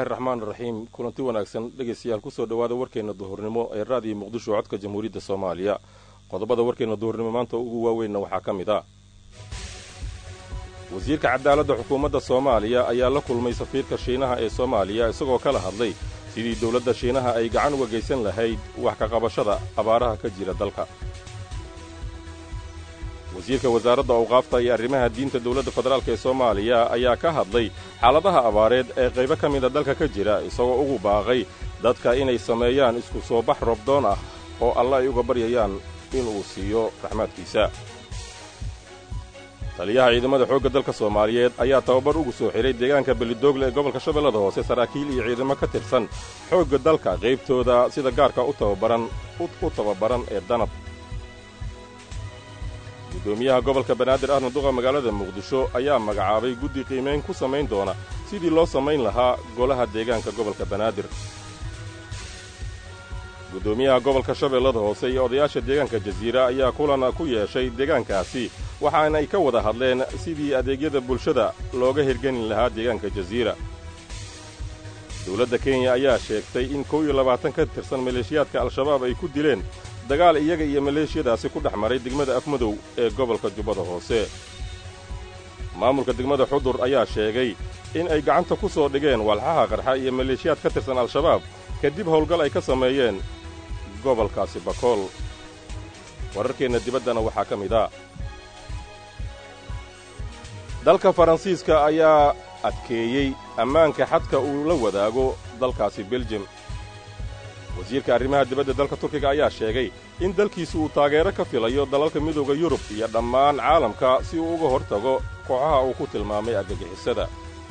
bismillaahi raxmaan raxiim kulanti wanaagsan dhegaystayaal kusoo dhowaada warkeenna duhurnimo ee raadiyo muqdisho codka jamhuuriyadda soomaaliya qodobada warkeenna duhurnimo maanta ugu waaweynna waxaa ka mid ah wasiirka cadaaladda xukuumadda soomaaliya ayaa la kulmay safiirka shiinaha ee soomaaliya isagoo kala hadlay sidii dowladda shiinaha ay gacan uga geysan lahayd wax ka qabashada abaaraha ka jira dalka wasiirka wasaaradda awqaafta iyo arrimaha diinta dowladda federaalk ee soomaaliya ayaa ka hadlay xaaladaha abaareed ee qaybo ka mida dalka ka jira isagoo ugu baaqay dadka inay sameeyaan isku soo bax robdoon ah oo alle ay uga baryayaan inuu siiyo raxmaadkiisa taliyaha ciidamada xoogga dalka soomaaliyeed ayaa tababar ugu soo xidhay deegaanka belidoogle ee gobolka shabeellada hoose saraakiil iyo ciidamo ka tirsan xoogga dalka qaybtooda sida gaarka u tababaran u tababaran ee danab guddoomiyaha gobolka banaadir ahna duqa magaalada muqdisho ayaa magacaabay guddi qiimayn ku samayn doona sidii loo samayn lahaa golaha deegaanka gobolka banaadir guddoomiyaha gobolka shabeellada hoose iyo odayaasha deegaanka jasiira ayaa kulan ku yeeshay deegaankaasi waxaana ay ka wada hadleen sidii adeegyada bulshada looga hirgelin lahaa deegaanka jasiira dowladda kenya ayaa sheegtay in kow iyo labaatan ka tirsan maleeshiyaadka al-shabaab ay ku dileen dagaal iyaga iyo maleeshiyadaasi ku dhex maray degmada afmadow ee gobolka jubbada hoose maamulka degmada xudur ayaa sheegay in ay gacanta ku soo dhigeen walxaha qarxa iyo maleeshiyaad ka tirsan al-shabaab kadib howlgal ay ka sameeyeen gobolkaasi bakool wararkeenna dibaddana waxaa ka mid a dalka faransiiska ayaa adkeeyey ammaanka xadka uu la wadaago dalkaasi beljem wasiirka arrimaha dibadda dalka turkiga ayaa sheegay in dalkiisu uu taageero ka filayo dalalka midooda yurub iyo dhammaan caalamka si uu uga hor tago kooxaha uu ku tilmaamay argagixisada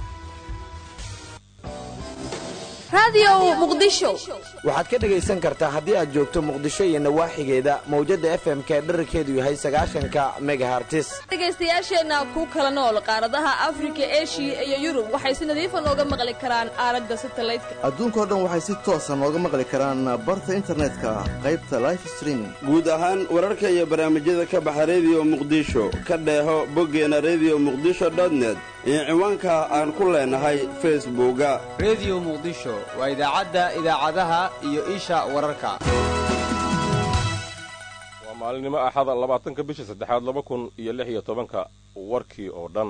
waxaad ka dhegaysan kartaa haddii aad joogto muqdisho iyo nawaaxigeeda mawjadda fm-ka ee dherarkeedu yahay sagaashanka megahartis dhegaystayaasheenna ku kala nool qaaradaha afrika eshiya iyo yurub waxay si nadiifa nooga maqli karaan aalada satalaydka adduunkao dhan waxay si toosa nooga maqli karaan barta internetka qaybta life streaming guud ahaan wararka iyo barnaamijyada ka baxa rediyo muqdisho ka dheeho boggeena rediyo muqdisho dotnet iyo ciwaanka aan ku leenahay facebooka rediyo muqdisho waa idaacadda idaacadaha iyo isha wararka waa maalinimo axada labaatanka bisha saddexaad laba kun iyo lix iyo tobanka warkii oo dhan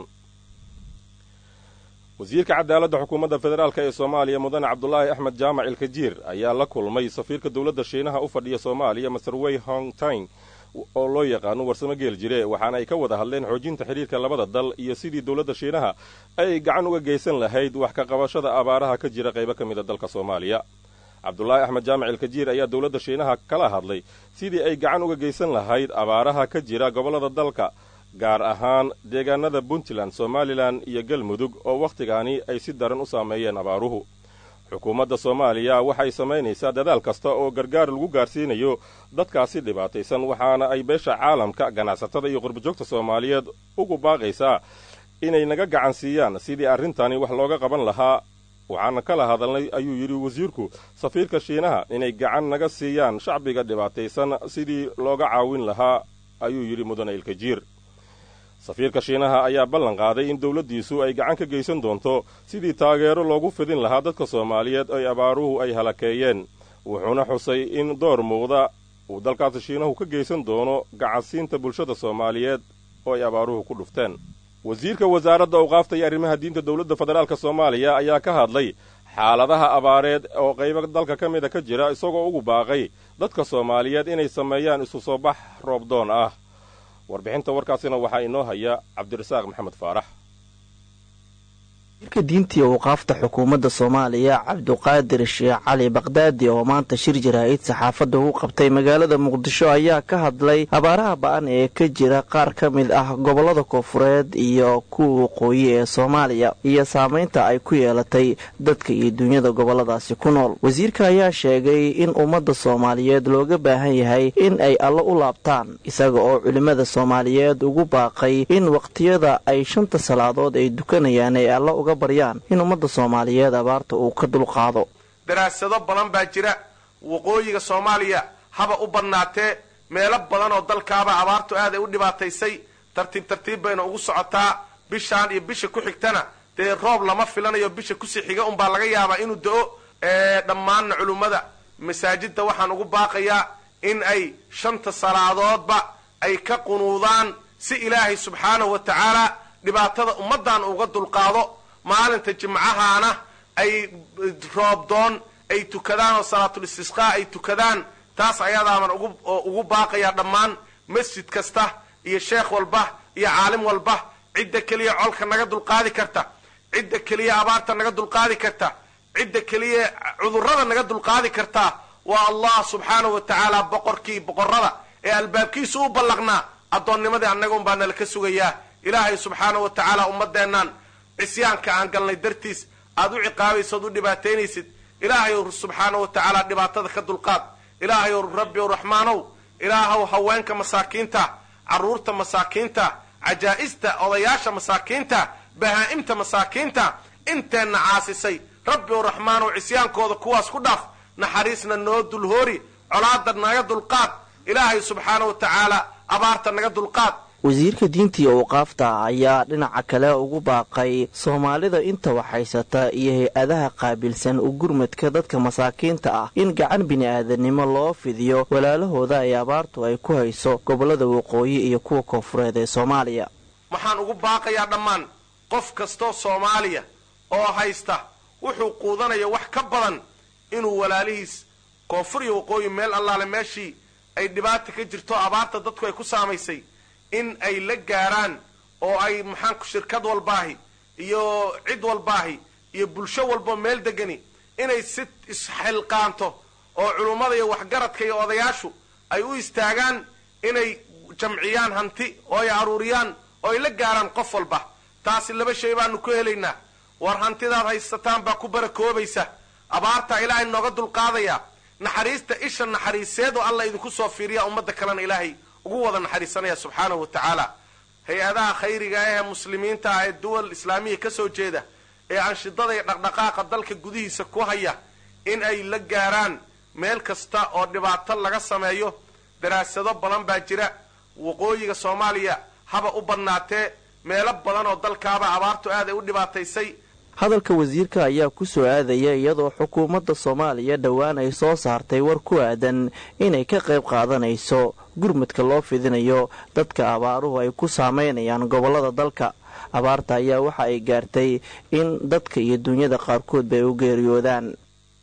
wasiirka cadaaladda xukuumadda federaalk ee soomaaliya mudane cabdulaahi axmed jaamac ilkajiir ayaa la kulmay safiirka dowladda shiinaha u fadhiya soomaaliya master wey hongtine oo loo yaqaano warsamo geel jire waxaana ay ka wada hadleen xoojinta xidhiirka labada dal iyo sidii dowladda shiinaha ay gacan uga geysan lahayd wax ka qabashada abaaraha ka jira qaybo ka mida dalka soomaaliya cabdulaahi axmed jaamac ilkajiir ayaa dowladda shiinaha kala hadlay sidii ay gacan uga geysan lahayd abaaraha ka jira gobollada dalka gaar ahaan deegaanada puntland somalilan iyo galmudug oo wakhtigaani ay si daran u saameeyeen abaaruhu xukuumadda soomaaliya waxay samaynaysaa dadaal kasta oo gargaar lagu gaarsiinayo dadkaasi dhibaataysan waxaana ay beesha caalamka ganacsatada iyo qurbajoogta soomaaliyeed ugu baaqaysaa inay naga gacan siiyaan sidii arrintani wax looga qaban lahaa waxaana kala hadalnay ayuu yidhi wasiirku safiirka shiinaha inay gacan naga siiyaan shacbiga dhibaataysan sidii looga caawin lahaa ayuu yidhi mudane ilkajiir safiirka shiinaha ayaa ballan qaaday in dowladdiisu ay gacan ka geysan doonto sidii taageero loogu fidin lahaa dadka soomaaliyeed ay abaaruhu ay halakeeyeen wuxuuna xusay in door muuqda uu dalkaasi shiinahu ka geysan doono gacansiinta bulshada soomaaliyeed oo ay abaaruhu ku dhufteen wasiirka wasaaradda awqaafta iyo arrimaha diinta dowladda federaalk soomaaliya ayaa ka hadlay xaaladaha abaareed oo qaybo dalka ka mida ka jira isagoo ugu baaqay dadka soomaaliyeed inay sameeyaan isu soo bax roobdoon ah warbixinta warkaasina waxaa inoo haya cabdirasaaq maxamed faarax wasiirka diintii awqaafta xukuumadda soomaaliya cabduqaadir sheekh cali bakdaadi oo maanta shir jaraa'id saxaafadda u qabtay magaalada muqdisho ayaa ka hadlay abaaraha ba-an ee ka jira qaar ka mid ah gobollada koofureed iyo kuwa waqooyi ee soomaaliya iyo saamaynta ay ku yeelatay dadka iyo duunyada gobolladaasi ku nool wasiirka ayaa sheegay in ummadda soomaaliyeed looga baahan yahay in ay alla u laabtaan isaga oo culimmada soomaaliyeed ugu baaqay in waqtiyada ay shanta salaadood ay dukanayaan ay alla uga baryaan in ummadda soomaaliyeed abaarta uu ka dulqaado daraasado badan baa jira waqooyiga soomaaliya haba u badnaatee meelo badan oo dalkaaba abaartu aad ay u dhibaataysay tartiib tartiib bayna ugu socotaa bishaan iyo bisha ku xigtana dee roob lama filanayo bisha kusii xiga unbaa laga yaabaa inuu da-o dhammaanna culummada masaajidda waxaan ugu baaqayaa in ay shanta salaadoodba ay ka qunuudaan si ilaahay subxaanahu wa tacaala dhibaatada ummaddan uga dulqaado maalinta jimcahaana ay roobdoon ay tukadaan oo salaatul istisqaa ay tukadaan taas ayadaaban ugu ugu baaqayaa dhammaan masjid kasta iyo sheekh walba iyo caalim walba cidda keliya colka naga dulqaadi karta cidda keliya abaarta naga dulqaadi karta cidda keliya cudurrada naga dulqaadi kartaa waa allah subxaanahu wa tacaala boqorkii boqorrada ee albaabkiisa u ballaqnaa addoonnimadii annaga un baa nala ka sugayaa ilaahay subxaanahu wa tacaala ummadeennan cisyaanka aan galnay dartiis aad u ciqaabaysood u dhibaataynaysid ilaahay ow subxaanahu wa tacaala dhibaatada ka dulqaad ilaahay ow rabbi ow raxmaanow ilaahow haweenka masaakiinta carruurta masaakiinta cajaa'ista odayaasha masaakiinta bahaa'imta masaakiinta inteenna caasisay rabbi ow raxmaanow cisyaankooda kuwaas ku dhaaf naxariisna noo dulhoori colaada naga dulqaad ilaahay subxaanahu wa tacaala abaarta naga dulqaad wasiirka diintii awqaafta ayaa dhinaca kale ugu baaqay soomaalida inta waxhaysata iyo hay-adaha qaabilsan u gurmadka dadka masaakiinta ah in gacan bini-aadanimo loo fidiyo walaalahooda ay abaartu ay ku hayso gobollada waqooyi iyo kuwa koonfureed ee soomaaliya waxaan ugu baaqayaa dhammaan qof kastoo soomaaliya oo haysta wuxuu quudanaya wax ka badan inuu walaalihiis koonfur iyo waqooyi meel allaale meeshii ay dhibaata ka jirto abaarta dadku ay ku saamaysay in ay la gaaraan oo ay maxaanku shirkad walbaahi iyo cid walbaahi iyo bulsho walbo meel degani inay si isxilqaanto oo culummada iyo waxgaradka iyo odayaashu ay u istaagaan inay jamciyaan hanti oo ay aruuriyaan oo ay la gaaraan qof walba taasi laba shay baanu ku helaynaa war hantidaad haysataan baa ku barakoobaysa abaartaa ilaahay nooga dulqaadaya naxariista isha naxariiseed oo alla idinku soo fiiriya ummadda kalena ilaahay ugu wada naxariisanaya subxaanahu wa tacaala hay-adaha khayriga ahee muslimiinta ah ee duwal islaamiya ka soo jeeda ee anshidada iyo dhaqdhaqaaqa dalka gudihiisa ku haya in ay la gaaraan meel kasta oo dhibaato laga sameeyo daraasado badan baa jira waqooyiga soomaaliya haba u badnaatee meelo badan oo dalkaaba abaartu aad ay u dhibaataysay hadalka wasiirka ayaa ku soo aadaya iyadoo xukuumadda soomaaliya dhowaan ay soo saartay war ku aadan inay ka qayb qaadanayso gurmudka loo fidinayo dadka abaaruhu ay ku saamaynayaan gobollada dalka abaarta ayaa waxa ay gaartay in dadka iyo dunyada qaarkoodba ay u geeriyoodaan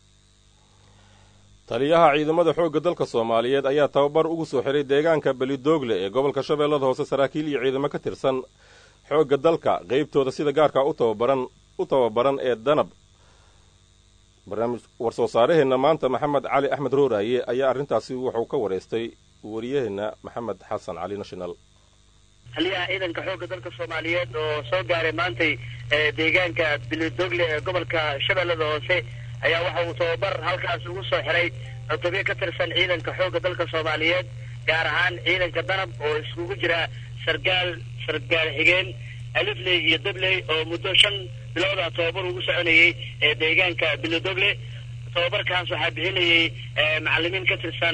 taliyaha ciidamada xoogga dalka soomaaliyeed ayaa tababar ugu soo xiray deegaanka belidoogle ee gobolka shabeellada hoose saraakiil iyo ciidamo ka tirsan xoogga dalka qaybtooda sida gaarka u tababaran u tababaran ee danab barnaamij war-soo saaraheenna maanta maxamed cali axmed rooraaye ayaa arrintaasi wuxuu ka wareystay wariyaheenna maxamed xasan cali national taliyaha ciidanka xoogga dalka soomaaliyeed oo soo gaaray maantay deegaanka bilidogle ee gobolka shabeellada hoose ayaa waxa uu tababar halkaas ugu soo xiray cutubyo ka tirsan ciidanka xoogga dalka soomaaliyeed gaar ahaan ciidanka danab oo iskugu jira sargaal sargaal xigeen alifley iyo dabley oo muddo shan bilooda tababar ugu soconayay ee deegaanka bilidogle tababarkaas waxaa bixinayay macalimiin ka tirsan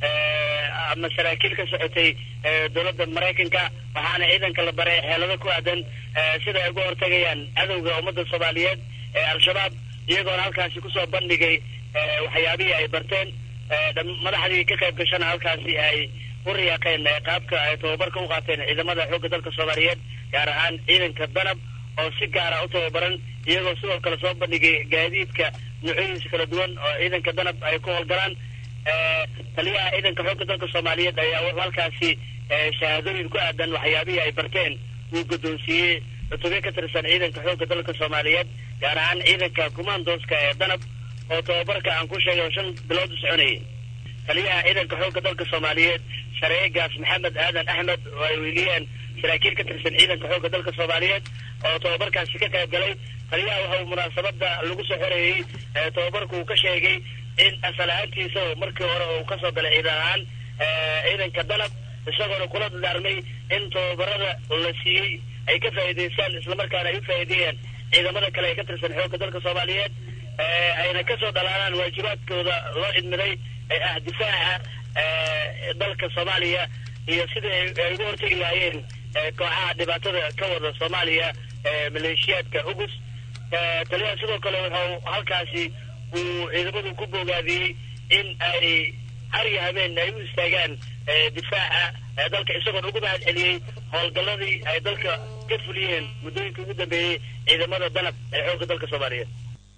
ama saraakiil ka socotay dowladda maraykanka waxaana ciidanka la baray xeelado ku aadan sida ay uga hortagayaan cadowga ummadda soomaaliyeed ee al-shabaab iyagoona halkaasi kusoo bandhigay waxyaabihii ay barteen madaxdii ka qayb gashana halkaasi ay u riyaaqeen qaabka ay tababarka u qaateen ciidamada xoogga dalka soomaaliyeed gaar ahaan ciidanka danab oo si gaara u tababaran iyagoo sidoo kale soo bandhigay gaadiidka noocyadiisa kala duwan oo ciidanka danab ay ku howlgalaan taliyaha ciidanka xoogga dalka soomaaliyeed ayaa wuxuu halkaasi shahaadooyin ku aadan waxyaabihii ay barteen uu guddoonsiiyey cutubyo ka tirsan ciidanka xoogga dalka soomaaliyeed gaar ahaan ciidanka kumaandooska ee danab oo tababarka aan ku sheegay oo shan bilood u soconayay taliyaha ciidanka xoogga dalka soomaaliyeed shareegaas maxamed aadan axmed oo ay weyliyeen saraakiil ka tirsan ciidanka xoogga dalka soomaaliyeed oo tababarkaasi ka qayb galay taliyaha waxa uu munaasabada lagu soo xoreeyey tababarku uu ka sheegay in asal ahaantiisa oo markii hore uu kasoo galay ciidan ahaan ciidanka danab isagoona kula dadaarmay in tababarada la siiyey ay ka faa'iidaystaan islamarkaana ay u faa'iideeyaan ciidamada kale ee ka tirsan xoogga dalka soomaaliyeed ayna kasoo dhalaanaan waajibaadkooda loo idmiday ee ah difaaca dalka soomaaliya iyo sidai ay uga hortegi lahaayeen kooxaha dhibaatada ka wada soomaaliya maleeshiyaadka ugus taliyaha sidoo kale wuxuu halkaasi uu ciidamadu ku bogaadiyey in ay har iyo habeen ay u istaagaan difaaca dalka isagoon ugu mahad celiyey howlgalladii ay dalka ka fuliyeen muddooyinkii ugu dambeeyey ciidamada danab ee xoogga dalka soomaaliyeed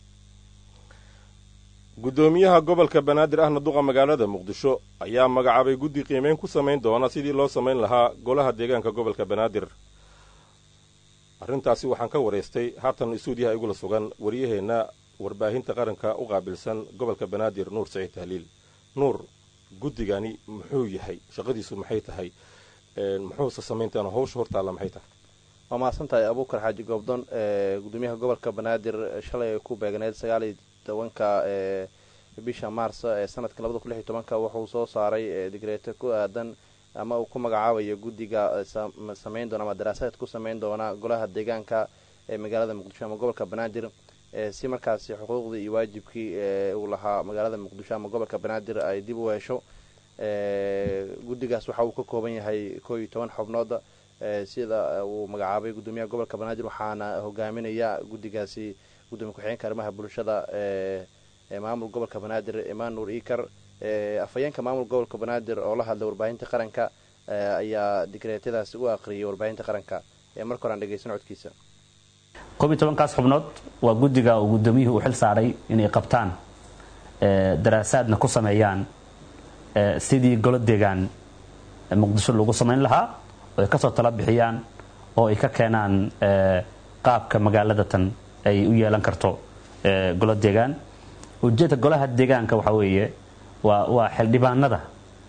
guddoomiyaha gobolka banaadir ahna duqa magaalada muqdisho ayaa magacaabay guddi qiimeyn ku samayn doona sidii loo samayn lahaa golaha deegaanka gobolka banaadir arrintaasi waxaan ka waraystay haatan istuudiyaha igula sugan waryaheenna warbaahinta qaranka u qaabilsan gobolka banaadir nuur saciid tahliil nuur guddigani muxuu yahay shaqadiisu maxay tahay muxuuse samayntaan hawsha hortaalla maxay tahay waa mahadsantahay abuukar xaaji goobdon gudoomiyaha gobolka banaadir shalay ay ku beegneyd sagaaliyo tobanka bisha maars ee sanadka labada kun lix iyo tobanka wuxuu soo saaray digreeto ku aadan ama uu ku magacaabayo guddiga samayn doona ama daraasaad ku samayn doona golaha deegaanka ee magaalada muqdisho ama gobolka banaadir si markaasi xuquuqdii iyo waajibkii uu lahaa magaalada muqdisho ama gobolka banaadir ay dib u hesho guddigaas waxa uu ka kooban yahay koo iyo toban xubnood sida uu magacaabay gudoomiyaha gobolka banaadir waxaana hogaaminaya guddigaasi gudoomiye ku-xigeenka arrimaha bulshada ee maamul gobolka banaadir emmanuel ikar afhayeenka maamul gobolka banaadir oo la hadlay warbaahinta qaranka ayaa digreetyadaasi u aqriyay warbaahinta qaranka ee marka hore aan dhegeysan codkiisa koob iyo tobankaas xubnood waa guddiga uu gudoomiyuhu u xil saaray inay qabtaan daraasaadna ku sameeyaan sidii golo deegaan muqdisho lagu samayn lahaa oo ay kasoo tala bixiyaan oo ay ka keenaan qaabka magaaladatan ay u yeelan karto golo deegaan ujeedka golaha deegaanka waxaa weeye waa waa xildhibaanada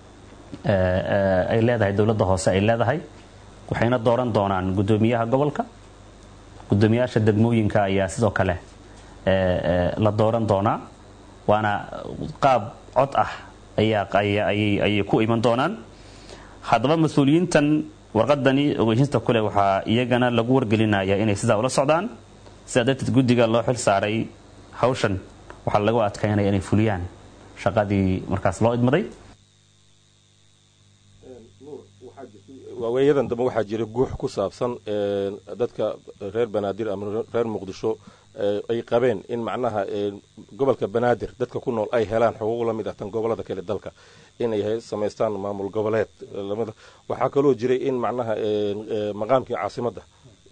ay leedahay dowladda hoose ay leedahay waxayna dooran doonaan guddoomiyaha gobolka guddoomiyaasha degmooyinka ayaa sidoo kale la dooran doonaa waana qaab cod ah ayay ku iman doonaan haddaba mas-uuliyiintan warqadani ogeysinta kule waxaa iyagana lagu wargelinaya inay sidaa ula socdaan sidaa darteed guddiga loo xil saaray hawshan waxaa lagu adkaynaya inay fuliyaan shaqadii markaas loo idmaday waaweeyadan dambe waxaa jira guux ku saabsan dadka reer banaadir ama reer muqdisho ay qabeen in macnaha gobolka banaadir dadka ku nool ay helaan xuquuq la mid ah tan gobolada kale dalka inay samaystaan maamul goboleed waxaa kaloo jiray in macnaha maqaamkii caasimadda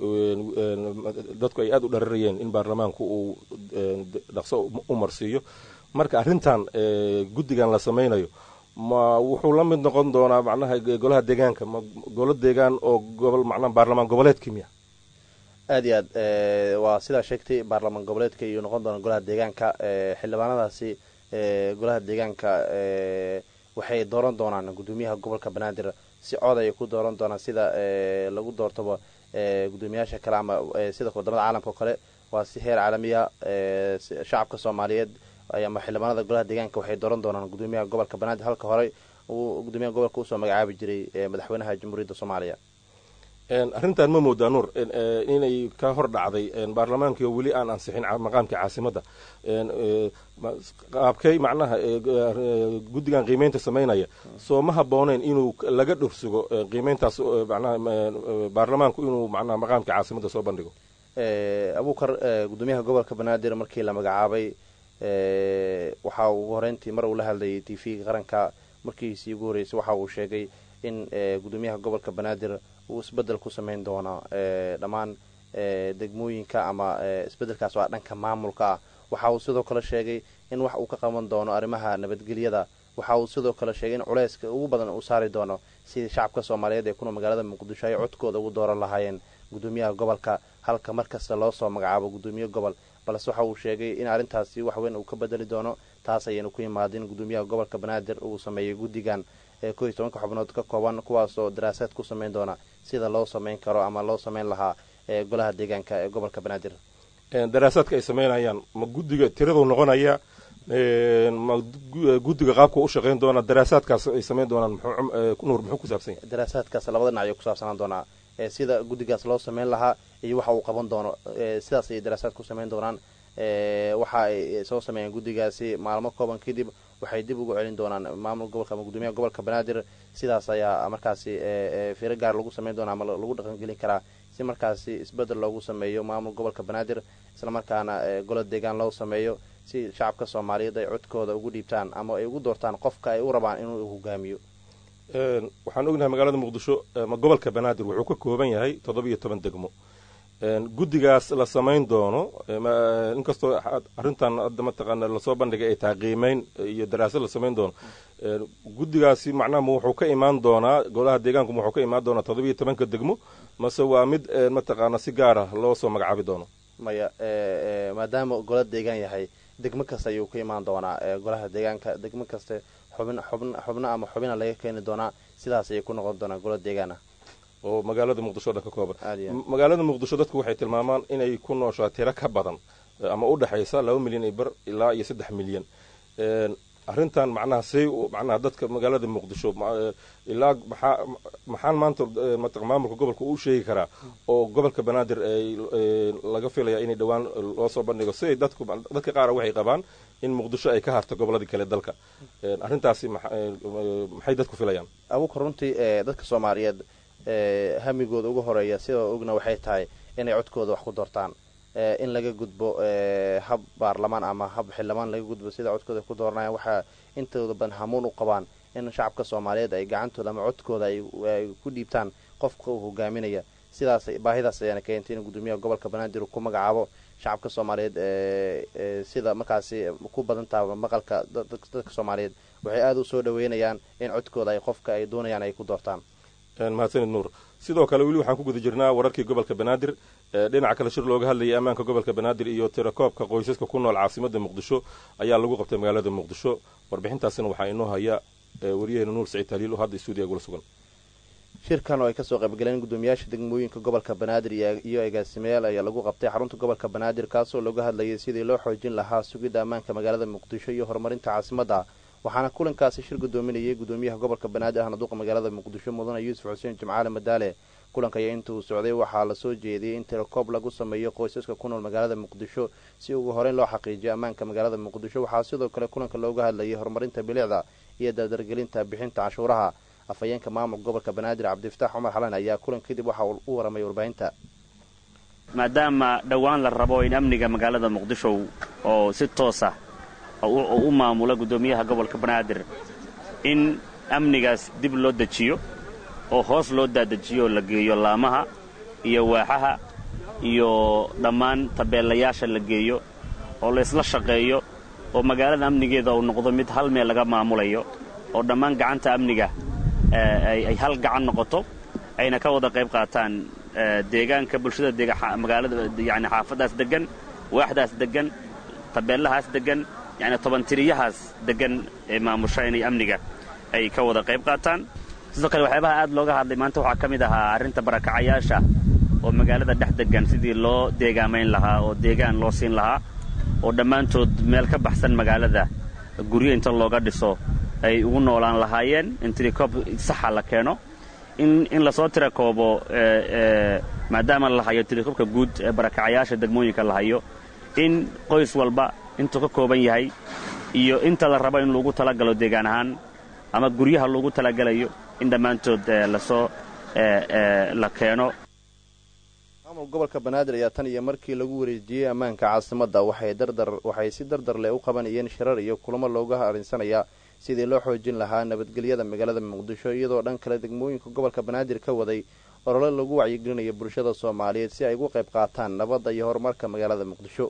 dadku ay aada u dhararayeen in baarlamaanku uu dhaqso u marsiiyo marka arrintan guddigan la samaynayo ma wuxuu la mid noqon doonaa macnaha golaha deegaanka ma golo deegaan oo gobol macnaha baarlamaan goboleedkii miya aad iyo aad waa sidaa sheegtay baarlamaan goboleedka iyo noqon doona golaha deegaanka xildhibaanadaasi golaha deegaanka waxay dooran doonaan gudoomiyaha gobolka banaadir si cod ay ku dooran doonaan sida lagu doortaba gudoomiyaasha kale ama sida wadamada caalamka oo kale waa si heer caalamiya shacabka soomaaliyeed ama xildhibaanada golaha deegaanka waxay dooran doonaan gudoomiyaha gobolka banaadir halka horey uu gudoomiyaha gobolka usoo magacaabi jiray madaxweynaha jamhuuriyadda soomaaliya arrintan ma moodaa nuur inay ka hor dhacday baarlamaankii oo weli aan ansixin maqaamkii caasimadda qaabkay macnaha guddigan qiimeynta samaynaya soo ma habbooneyn inuu laga dhorsugo qiimeyntaas manaha baarlamaanku inuu manaha maqaamkii caasimadda soo bandhigo abuukar gudoomiyaha gobolka banaadir markii la magacaabay waxa uu ugu horeyntii mar uu la hadlayay t v-ga qaranka markiisii ugu horreysay waxa uu sheegay in gudoomiyaha gobolka banaadir uu isbedel ku samayn doono dhammaan degmooyinka ama isbedelkaas waa dhanka maamulka ah waxa uu sidoo kale sheegay in wax uu ka qaban doono arrimaha nabadgelyada waxa uu sidoo kale sheegay in culeyska ugu badan uu saari doono sidii shacabka soomaaliyeed ee kuna magaalada muqdisho ay codkooda ugu dooran lahaayeen gudoomiyaha gobolka halka markasta loo soo magacaabo gudoomiye gobol balse waxa uu sheegay in arrintaasi waxweyn uu ka bedeli doono taas ayaynu ku imaadin gudoomiyaha gobolka banaadir uu sameeyey guddigan ee koo iyo tobanka xubnood ka kooban kuwaasoo daraasaad ku samayn doona sida loo samayn karo ama loo samayn lahaa golaha deegaanka ee gobolka banaadir daraasaadka ay samaynayaan ma guddiga tiraduu noqonaya ma guddiga qaabka u shaqayn doona daraasaadkaas ay samayn doonaan nuur muxuu ku saabsan yahay daraasaadkaas labada dhinac ayuu ku saabsanaan doonaa sida guddigaas loo samayn lahaa iyo waxa uu qaban doono sidaas ayay daraasaad ku samayn doonaan waxa ay soo sameeyeen guddigaasi maalmo kooban kadib waxay dib ugu celin doonaan maamul gobolka ama gudoomiyaha gobolka banaadir sidaas ayaa markaasi firo gaar lagu samayn doona ama lagu dhaqangelin karaa si markaasi isbedel loogu sameeyo maamul gobolka banaadir islamarkaana golo deegaan loo sameeyo si shacabka soomaaliyeed ay codkooda ugu dhiibtaan ama ay ugu doortaan qofka ay u rabaan inuu hogaamiyo waxaan ognahay magaalada muqdisho gobolka banaadir wuxuu ka kooban yahay toddobiyo toban degmo guddigaas la samayn doono inkastoo arrintan hadda mataqaana lasoo bandhigay ay tahay qiimeyn iyo daraasad la samayn doono guddigaasi macnaha ma wuxuu ka imaan doonaa golaha deegaanku ma wuxuu ka imaan doonaa toddobiyo tobanka degmo mase waa mid mataqaana si gaara loo soo magacaabi doono maya maadaama gola deegaan yahay degmo kasta ayuu ka imaan doonaa golaha deegaanka degmo kaste xubn xubn xubno ama xubina laga keeni doonaa sidaas ayay ku noqon doonaa gola deegaan ah oo magaalada muqdisho dhan ka kooban magaalada muqdisho dadku waxay tilmaamaan inay ku nooshaa tiro ka badan ama u dhexaysa laba milyan iyo bar ilaa iyo saddex milyan arrintan macnaha say macnaha dadka magaalada muqdisho ilaa maxaa maxaan maanta maamulka gobolka uu sheegi karaa oo gobolka banaadir laga filaya inay dhowaan loo soo bandhigo siday dadku dadka qaara waxay qabaan in muqdisho ay ka harto gobolladii kale dalka arrintaasi maxay dadku filayaan abuka runtii dadka soomaaliyeed hamigooda ugu horeeya sidoo ogna waxay tahay inay codkooda wax ku doortaan in laga gudbo hab baarlamaan ama hab xildhibaan laga gudbo sida codkooda ku dooranayaan waxaa intooda badan hamuun u qabaan in shacabka soomaaliyeed ay gacantooda ama codkooda ay ku dhiibtaan qofka uu hogaaminaya sidaas baahidaas ayaana keentay in gudoomiyaha gobolka banaadir uu ku magacaabo shacabka soomaaliyeed sida markaasi ku badantaha maqalka dadka soomaaliyeed waxay aada u soo dhaweynayaan in codkooda ay qofka ay doonayaan ay ku doortaan mahadsanid nuur sidoo kale weli waxaan ku guda jirnaa wararkii gobolka banaadir dhinaca kale shir looga hadlayay ammaanka gobolka banaadir iyo tirakoobka qoysaska ku nool caasimada muqdisho ayaa lagu qabtay magaalada muqdisho warbixintaasina waxaa inoo haya wariyaheena nuur saciid taliil oo hadda stuudiya gula sugan shirkan oo ay kasoo qaybgaleen gudoomiyaasha degmooyinka gobolka banaadir iyo agaasimayaal ayaa lagu qabtay xarunta gobolka banaadir kaasoo looga hadlayay sidii loo xoojin lahaa sugidda ammaanka magaalada muqdisho iyo horumarinta caasimadda waxaana kulankaasi shir gudoominayay gudoomiyaha gobolka banaadir ahna duqa magaalada muqdisho mudane yuusuf xuseen jimcaale madaale kulanka ayaa intuu socday waxaa lasoo jeediyey in tirakoob lagu sameeyo qoysaska ku nool magaalada muqdisho si ugu horeyn loo xaqiijiyo ammaanka magaalada muqdisho waxaa sidoo kale kulanka looga hadlayay horumarinta bilicda iyo dardargelinta bixinta cashuuraha afhayeenka maamulka gobolka banaadir cabdifataax cumar xalan ayaa kulan kadib waxa uu u waramay warbaahinta maadaama dhowaan la rabo in amniga magaalada muqdisho oo si toosa u maamula guddoomiyaha gobolka banaadir in amnigaas dib loo dejiyo oo hoos loo daadejiyo oo la geeyo laamaha iyo waaxaha iyo dhammaan tabeelayaasha la geeyo oo la isla shaqeeyo oo magaalada amnigeeda uu noqdo mid hal meel laga maamulayo oo dhammaan gacanta amniga ay hal gacan noqoto ayna ka wada qayb qaataan deegaanka bulshada magaalada yani xaafaddaas deggan waaxdaas deggan tabeellahaas deggan yani tobantiriyahaas deggan ee maamusha inay amniga ay ka wada qayb qaataan sidoo kale waxyaabaha aad looga hadlay maanta waxaa ka mid ahaa arrinta barakacayaasha oo magaalada dhex deggan sidii loo deegaamayn lahaa oo deegaan loo siin lahaa oo dhammaantood meel ka baxsan magaalada guryo inta looga dhiso ay ugu noolaan lahaayeen in tirikoob saxa la keeno in lasoo tirakoobo maadaama la hayo tirikoobka guud ee barakacayaasha degmooyinka la hayo in qoys walba intuu ka kooban yahay iyo inta la rabo in lagu talagalo deegaan ahaan ama guryaha loogu talagalayo in dhammaantood lasoo la keeno maamul gobolka banaadir ayaa tan iyo markii lagu wareejiyey ammaanka caasimadda waxay dardar waxay si dardar leh u qabanayeen shirar iyo kulamo looga harinsanaya sidii loo xoojin lahaa nabadgelyada magaalada muqdisho iyadoo dhan kale degmooyinka gobolka banaadir ka waday olole lagu wacyigelinayo bulshada soomaaliyeed si ay ugu qayb qaataan nabadda iyo horumarka magaalada muqdisho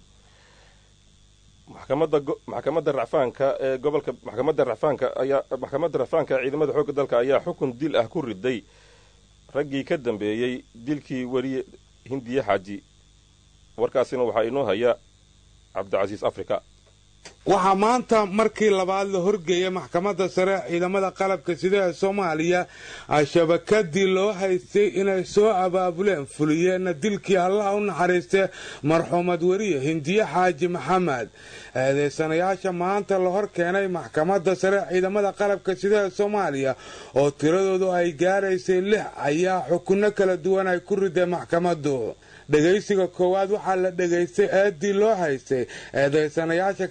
maxkamadda maxkamadda racfaanka ee gobolka maxkamadda racfaanka ayaa maxkamadda racfaanka ee ciidamada xoogga dalka ayaa xukun dil ah ku riday raggii ka dambeeyey dilkii weriye hindiye xaaji warkaasina waxaa inoo haya cabdicasiis africa waxaa maanta markii labaad la horgeeyay maxkamadda sare ciidamada qalabka sida ee soomaaliya shabakadii loo haystay inay soo abaabuleen fuliyeenna dilkii allaha u naxariistay marxuumad weriye hindiye xaaji maxamed eedeysanayaasha maanta la hor keenay maxkamadda sare ciidamada qalabka sida ee soomaaliya oo tiradoodu ay gaaraysay lix ayaa xukunno kala duwan ay ku riday maxkamaddu dhegaysiga koowaad waxaa la dhegaystay eedii loo haystay eedeysanayaasha kale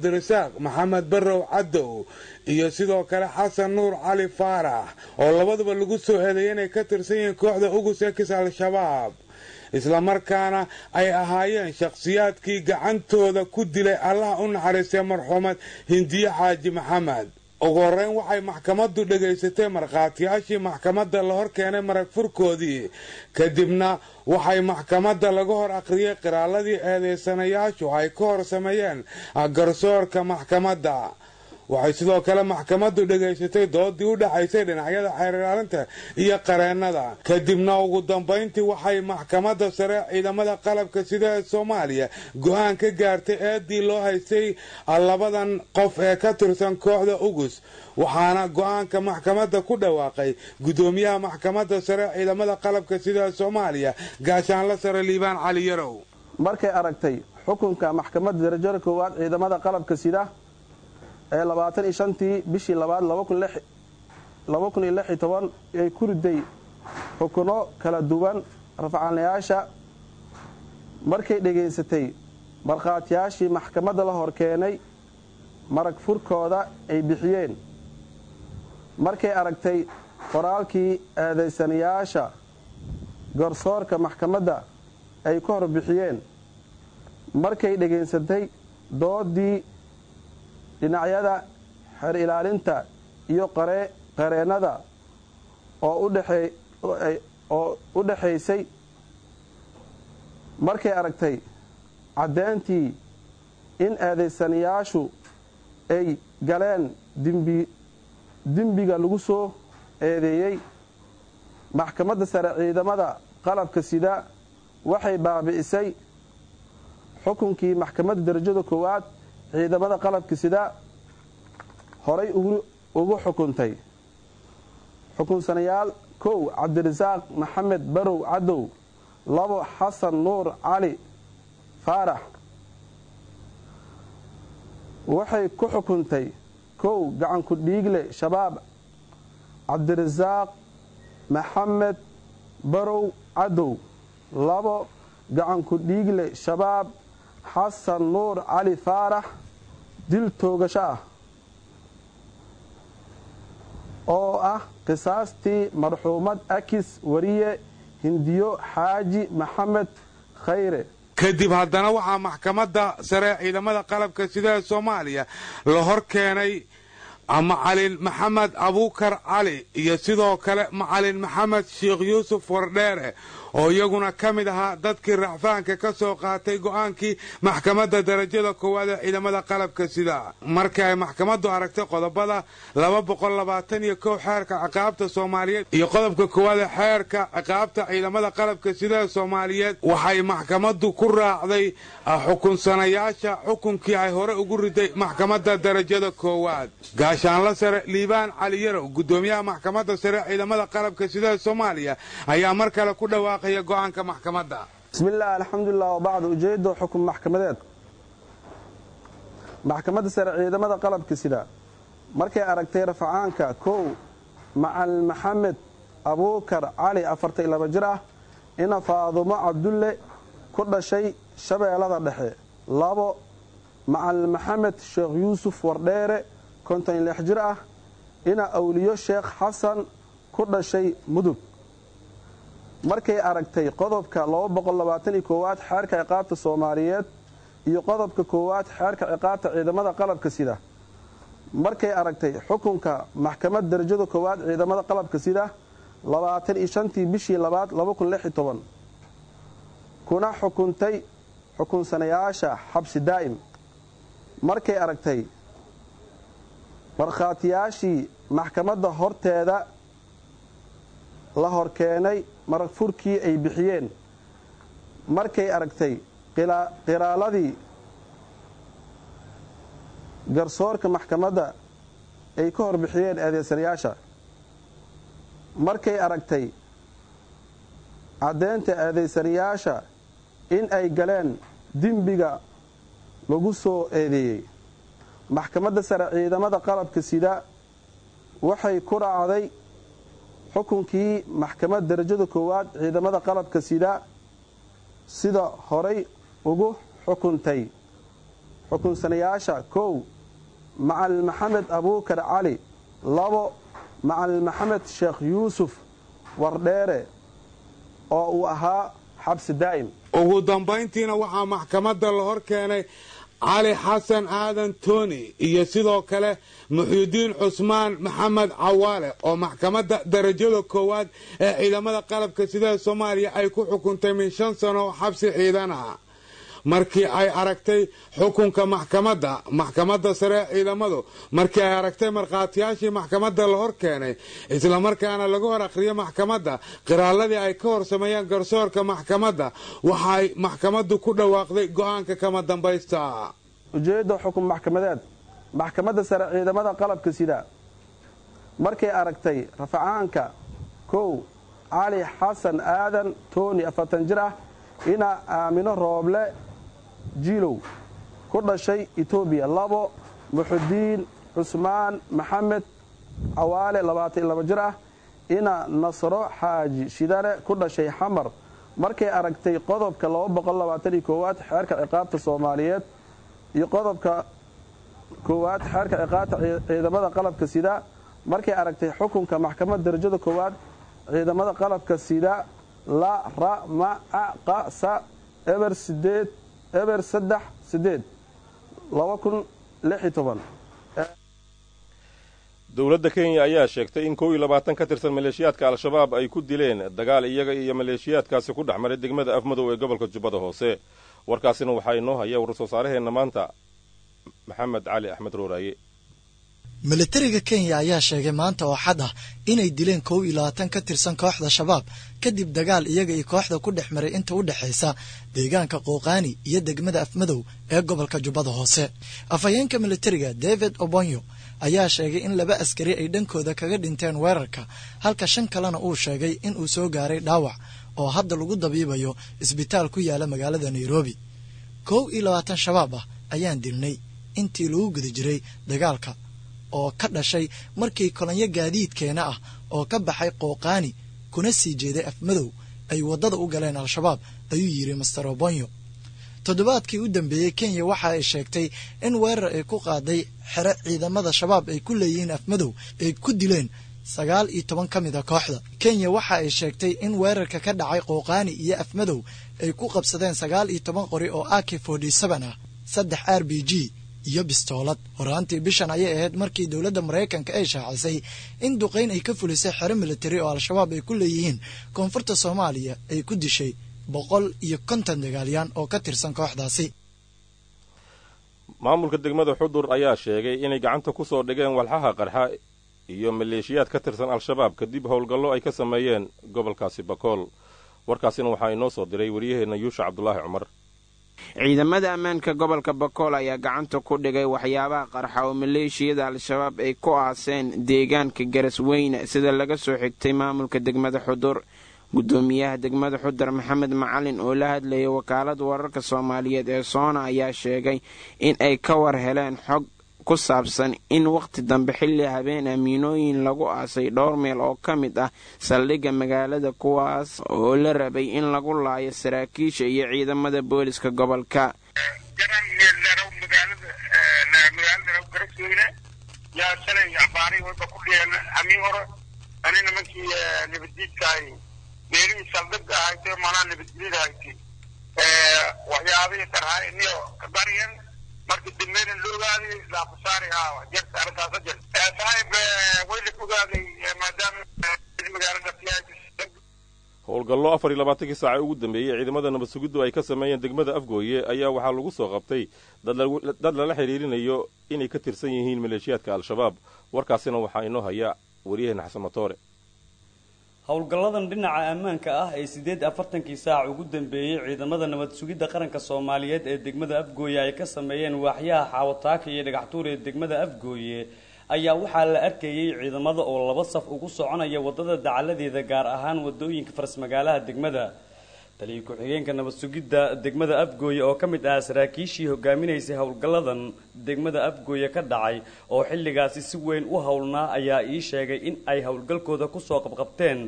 cabdirasaaq maxamed barrow cadow iyo sidoo kale xasan nuur cali faarax oo labaduba lagu soo eedeeyay inay ka tirsan yihiin kooxda ugus ekis al-shabaab islamarkaana ay ahaayeen shakhsiyaadkii gacantooda ku dilay allaha u naxariistay marxuumad hindiye xaaji maxamed ugu horreyn waxay maxkamaddu dhegaysatay markhaatiyaashii maxkamadda la hor keenay marag furkoodii kadibna waxay maxkamadda laga hor akhriyey qiraaladii eedaysanayaashu ay ka hor sameeyeen garsoorka maxkamadda waxay sidoo kale maxkamaddu dhegaysatay doodii u dhaxaysay dhinacyada xeerlaalinta iyo qareennada kadibna ugu dambayntii waxay maxkamadda sare ciidamada qalabka sida ee soomaaliya go-aan ka gaartay eedii loo haystay labadan qof ee ka tirsan kooxda ugus waxaana go-aanka maxkamadda ku dhawaaqay gudoomiyaha maxkamadda sare ciidamada qalabka sida ee soomaaliya gaashaanla sare liibaan cali yarow markay aragtay xukunka maxkamadda darajada koowaad ciidamada qalabka sida ee labaatan iyo shantii bishii labaad laba kun iyo lix iyo toban ay ku riday xukuno kala duwan rafcaanayaasha markay dhegaysatay markhaatiyaashii maxkamadda la hor keenay marag furkooda ay bixiyeen markay aragtay qoraalkii eedaysanayaasha garsoorka maxkamadda ay ka hor bixiyeen markay dhegaysatay doodii dhinacyada xeer ilaalinta iyo qareennada oo u dhaxaysay markay aragtay caddeyntii in eedaysanayaashu ay galeen dembiga lagu soo eedeeyey maxkamadda sare ciidamada qalabka sida waxay baabi'isay xukunkii maxkamadda darajada koowaad ciidamada qalabka sida horay ugu xukuntay xukunsanayaal kow cabdirasaaq maxamed barow cadow labo xasan nuur cali faarax waxay ku xukuntay kow gacanku dhiigle shabaab cabdirasaaq maxamed barow cadow labo gacanku dhiigle shabaab xasan nuur cali faarax dil toogasho ah oo ah qisaastii marxuumad akis wariye hindiyo xaaji maxamed khayre kadib haddana waxaa maxkamadda sare ciidamada qalabka sida ee soomaaliya la hor keenay macalin maxamed abuukar cali iyo sidoo kale macalin maxamed sheekh yuusuf wardheere oo iyaguna ka mid ahaa dadkii racfaanka ka soo qaatay go'aankii maxkamadda darajada koowaad ee ciidamada qalabka sida markii ay maxkamaddu aragtay qodobada laba boqol labaatan iyo kow xeerka ciqaabta soomaaliyeed iyo qodobka koowaad ee xeerka ciqaabta ciidamada qalabka sida ee soomaaliyeed waxay maxkamaddu ku raacday xukunsanayaasha xukunkii ay hore ugu riday maxkamadda darajada koowaad gaashaanla sare liibaan cali yarow gudoomiyaha maxkamadda sare ciidamada qalabka sida ee soomaaliya ayaa mar kale ku dhawaaqaya go'aanka maxkamadda bismillaah alxamdulilah wabacd ujeedo xukun maxkamadeed maxkamadda sare ciidamada qalabka sida markay aragtay rafacaanka kow macalin maxamed abuukar cali afartan laba jir ah ina faadumo cabdulle ku dhashay shabeellada dhexe labo macalin maxamed sheekh yuusuf wardheere konton lix jir ah ina awliyo sheekh xasan ku dhashay mudug markay aragtay qodobka koowaad xeerka ciqaabta soomaaliyeed iyo qodobka koowaad xeerka ciqaabta ciidamada qalabka sida markay aragtay xukunka maxkamad darajada koowaad ciidamada qalabka sida labaatan iyo shantii bishii labaad kuna xukuntay xukunsanayaasha xabsi daa'im markay aragtay markhaatiyaashii maxkamadda horteeda la hor keenay marag furkii ay bixiyeen markay aragtay qiraaladii garsoorka maxkamadda ay ka hor bixiyeen eedeysanayaasha markay aragtay caddeynta eedeysanayaasha in ay galeen dembiga lagu soo eedeeyey maxkamadda sare ciidamada qalabka sida waxay ku raacday xukunkii maxkamad darajada koowaad ciidamada qalabka sida sida horay ugu xukuntay xukunsanayaasha kow macalin maxamed abuukar cali labo macalin maxamed sheekh yuusuf wardheere oo uu ahaa xabsi daa'im ugu dambayntiina waxaa maxkamadda la hor keenay cali xasan aadan toni iyo sidoo kale muxyidiin cusmaan maxamed cawaale oo maxkamadda darajada koowaad ee ciidamada qalabka sida soomaaliya ay ku xukuntay min shan sano oo xabsi ciidan ah markii ay aragtay xukunka maxkamadda maxkamadda sare ee ciidamadu markii ay aragtay markhaatiyaashii maxkamadda la hor keenay islamarkaana laga hor akhriyay maxkamadda qiraaladii ay ka hor sameeyeen garsoorka maxkamadda waxay maxkamaddu ku dhawaaqday go'aanka kama dambaysta ujeedda xukun maxkamadeed maxkamadda sare ciidamada qalabka sida markay aragtay rafacaanka kow cali xasan aadan tooni afartan jir ah inaa aamino rooble jiilow ku dhashay etoobiya labo muxudiin cusmaan maxamed cawaale labaatan laba jir ah ina nasro xaaji shidane ku dhashay xamar markay aragtay qodobka aad xeerka ciqaabta soomaaliyeed iyo qodobka koowaad xeerka ciqaabta ciidamada qalabka sida markay aragtay xukunka maxkamadda darajada koowaad ciidamada qalabka sida la ra ma a qa sa eber sideed eber saddex sideed laba kun lix iyo toban dowladda kenya ayaa sheegtay in kow iyo labaatan ka tirsan maleeshiyaadka al-shabaab ay ku dileen dagaal iyaga iyo maleeshiyaadkaasi ku dhex maray degmada afmadow ee gobolka jubbada hoose warkaasina waxaa inoo haya war-soo saaraheenna maanta maxamed cali axmed rooraaye militariga kenya ayaa sheegay maanta oo xad ah inay dileen kow iyo labaatan ka tirsan kooxda shabaab kadib dagaal iyaga iyo kooxda ku dhex maray inta u dhexaysa deegaanka qooqaani iyo degmada afmadow ee gobolka jubbada hoose afhayeenka militariga david obonyo ayaa sheegay in laba askari ay dhankooda kaga dhinteen weerarka halka shan kalena uu sheegay in uu soo gaaray dhaawac oo hadda lagu dabiibayo isbitaal ku yaala magaalada nairobi kow iyo labaatan shabaab ah ayaan dilnay intii lagu guda jiray dagaalka oo ka dhashay markii kolonyo gaadiidkeena ah oo ka baxay qooqaani kuna sii jeeday afmadow ay waddada u galeen al-shabaab ayuu yidhi master obonyo toddobaadkii u dambeeyey kenya waxa ay sheegtay in weerar ay ku qaaday xero ciidamada shabaab ay ku leeyihiin afmadow ay ku dileen sagaal iyo toban ka mid a kooxda kenya waxa ay sheegtay in weerarka ka dhacay qooqaani iyo afmadow ay ku qabsadeen sagaal iyo toban qori oo ak forty seven ah saddex r b g iyo bistoolad horaantii bishan ayay ahayd markii dowladda maraykanka ay shaacisay in duqayn ay ka fulisay xero militari oo al-shabaab ay ku leeyihiin koonfurta soomaaliya ay ku dishay boqol iyo konton dagaalyaan oo ka tirsan kooxdaasi maamulka degmada xudur ayaa sheegay inay gacanta ku soo dhigeen walxaha qarxa iyo maleeshiyaad ka tirsan al-shabaab kadib howlgallo ay ka sameeyeen gobolkaasi bakool warkaasina waxaa inoo soo diray waryaheenna yuusha cabdulaahi cumar ciidamada ammaanka gobolka bakool ayaa gacanta ku dhigay waxyaabaha qarxa oo maleeshiyada al-shabaab ay ku aaseen deegaanka garasweyne sida laga soo xigtay maamulka degmada xudur gudoomiyaha degmada xudar maxamed macalin oo la hadlayay wakaalada wararka soomaaliyeed ee soona ayaa sheegay in ay ka war heleen xog ku saabsan in wakhti dambe xilli habeen amiinooyin lagu aasay dhowr meel oo ka mid ah saldhigga magaalada kuwaas oo la rabay in lagu laayo saraakiisha iyo ciidamada booliska gobolka meelihii saldhigga ahaytay manaa nabadgelyada haytay waxyaabihii tarhaaniyo kabaryan marka dambeyna la ogaaday laakusaari haa jarta arrintaasa jir saaxiib way la ogaaday maadaama magaalada howlgallo afar iyo labaatankii saaca ugu dambeeyey ciidamada nabad sugiddu ay ka sameeyeen degmada afgooye ayaa waxaa lagu soo qabtay dad lala xidhiirinayo inay ka tirsan yihiin maleeshiyaadka al-shabaab warkaasina waxaa inoo haya waryaheena xasan matoore howlgalladan dhinaca ammaanka ah ee siddeed afartankii saac ugu dambeeyey ciidamada nabad sugidda qaranka soomaaliyeed ee degmada afgooye ay ka sameeyeen waaxyaha xaawataaka iyo dhagaxtuur ee degmada afgooye ayaa waxaa la arkayey ciidamada oo laba saf ugu soconaya waddada dacaladeeda gaar ahaan wadooyinka farsmagaalaha degmada taliya ku-xigeenka nabad sugidda degmada afgooye oo ka mid ah saraakiishii hogaaminaysay howlgalladan degmada afgooye ka dhacay oo xilligaasi si weyn u howlnaa ayaa ii sheegay in ay howlgalkooda kusoo qabqabteen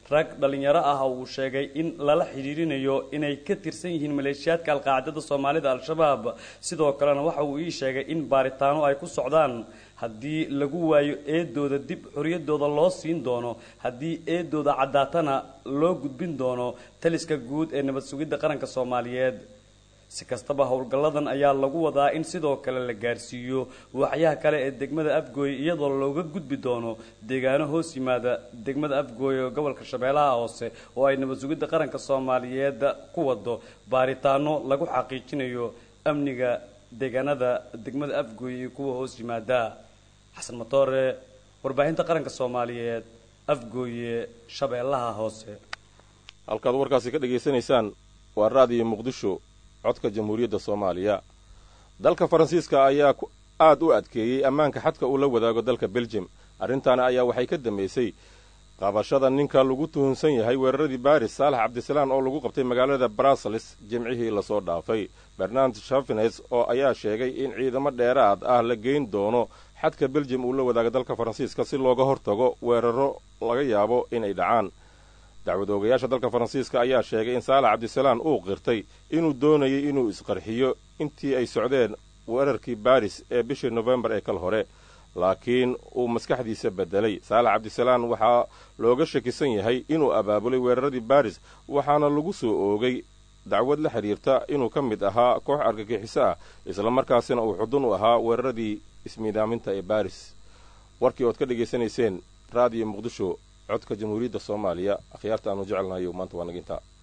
rag dhallinyaro ah uu sheegay in lala xidhiirinayo inay ka tirsan yihiin maleeshiyaadka alqaacidada soomaalida al-shabaab sidoo kalena waxa uu ii sheegay in baaritaano ay ku socdaan haddii lagu waayo eedooda dib xoriyadooda loo siin doono haddii eedooda caddaatana loo gudbin doono taliska guud ee nabad sugidda qaranka soomaaliyeed si kastaba howlgalladan ayaa lagu wadaa in sidoo kale la gaarsiiyo waaxyaha kale ee degmada afgooye iyadoo looga gudbi doono deegaano hoos yimaada degmada afgooye oo gobolka shabeellaha hoose oo ay nabad sugidda qaranka soomaaliyeed ku wado baaritaano lagu xaqiijinayo amniga deegaanada degmada afgooye iyo kuwa hoos yimaada xasan matoore warbaahinta qaranka soomaaliyeed afgooye shabeellaha hoose halkaad warkaasi ka dhegaysanaysaan waa raadiyo muqdisho codka jamhuuriyadda soomaaliya dalka faransiiska ayaa aad u adkeeyey ammaanka xadka uu la wadaago dalka beljum arrintaana ayaa waxay ka dambaysay qabashada ninka lagu tuhunsan yahay weeraradii baris saalax cabdisalaan oo lagu qabtay magaalada brussels jimcihii lasoo dhaafay bernard shafines oo ayaa sheegay in ciidamo dheeraad ah la geyn doono xadka beljum uu la wadaago dalka faransiiska si looga hortago weeraro laga yaabo inay dhacaan dacwad oogayaasha dalka faransiiska ayaa sheegay in saalax cabdisalaan uu qirtay inuu doonayay inuu isqarxiyo intii ay socdeen weerarkii baris ee bishii nofembar ee kal hore laakiin uu maskaxdiisa beddelay saalax cabdisalaan waxaa looga shakisan yahay inuu abaabulay weeraradii baris waxaana lagu soo oogay dacwad la xidhiirta inuu ka mid ahaa koox argagixiso ah islamarkaasina uu xudun u ahaa weeraradii ismiidaaminta ee baris warkii ood ka dhegaysanayseen raadiyo muqdisho codka jamhuuriyadda soomaaliya akhyaarta aanu jecelnahayo maanta waa nagintaa